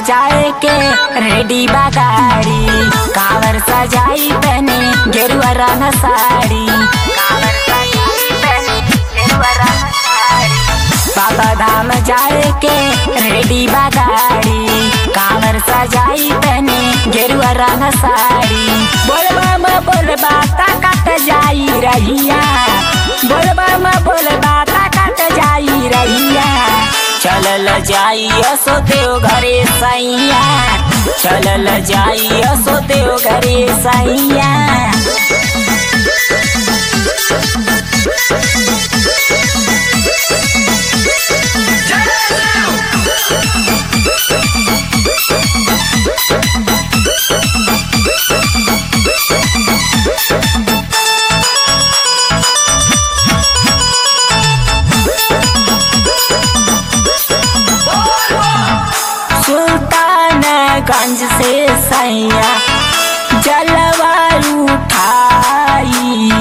जाए के रेडी बा गाड़ी कावर सजाई बने गेरुआ रंग साड़ी कावर सजाई बने गेरुआ रंग साड़ी बाबा धाम जाए के रेडी बा गाड़ी कावर सजाई बने गेरुआ रंग साड़ी बोलबा म बोलबा ताकत जाई रहिया बोलबा म बोलबा ताकत जाई रहिया चलल जाई असो देव घरे सैया चलल जाई असो देव घरे सैया सुल्तानगंज से सैया जलवा उठाई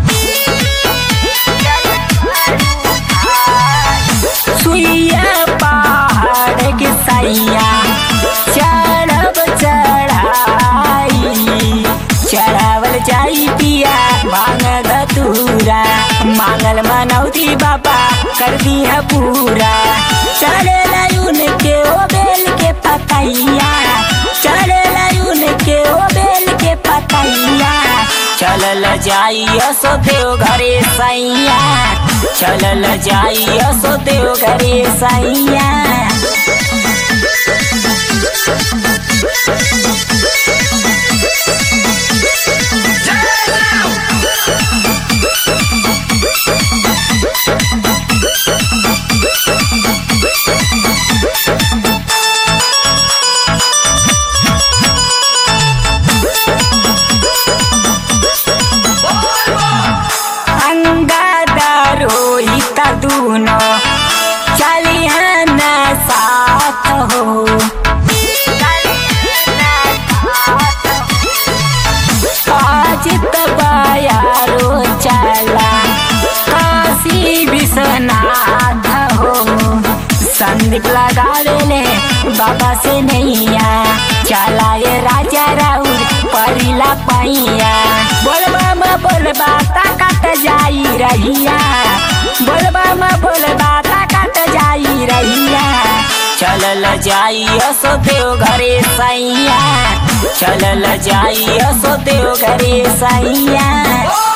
सुइया पहाड़ के सैया चढ़ब चढ़ाई चढ़ावल जाई पिया भांग धतूरा मांगल मनौती बाबा कर दिया पूरा चले लायुन के ओ बेल के पतैया चले लायुन के ओ बेल के पतैया चलल जाई असो देव घरे सैया चलल जाई असो देव घरे सैया अंगादार रोहित दूनो चलिहन साथ हो आज तबायारो चला काशी विश्वनाथ हो संदीप लगा ले बाबा से नैया चला ये राजा राउर परिला पैया बोलबा म बोलबा ताकत जाई रहिया बोलबा म बोलबा ताकत जाई रहिया चलल जाई असो देव घरे सैया चलल जाई असो देव घरे सैया